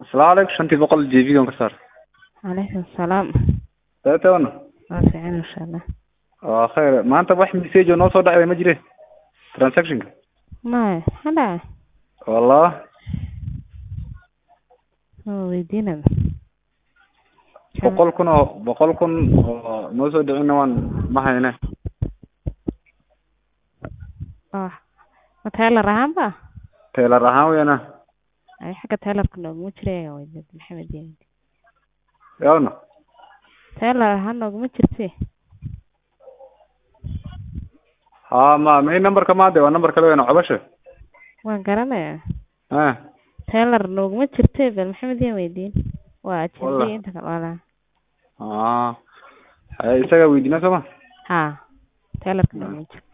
asalaamu calaykum shantii boqol j b gan ka saar calaykum salaam dabeetana waa fiican insha allah waa khayr maanta wax message oo noo soo dhacday ma jire transactionka maya maxaa dhacay wallah waa weydiinaba boqol kun oo boqol kun oo noo soo dhicina waan ma hayne oh ma taylor ahaan ba teelar ahaan weyana ay xagga taylorka nooguma jiraya weydiid maxamed yemid yawna taylor ahaan nooguma jirte ha ma main numberka maade waa number kale weyna cobasha waan garanayaa eh taylor nooguma jirte bal maxamed yen weydiin waa Wallah. ajendiya inta kale walaa ah haye isaga weydiina sooma ha taylorka nooguma jirte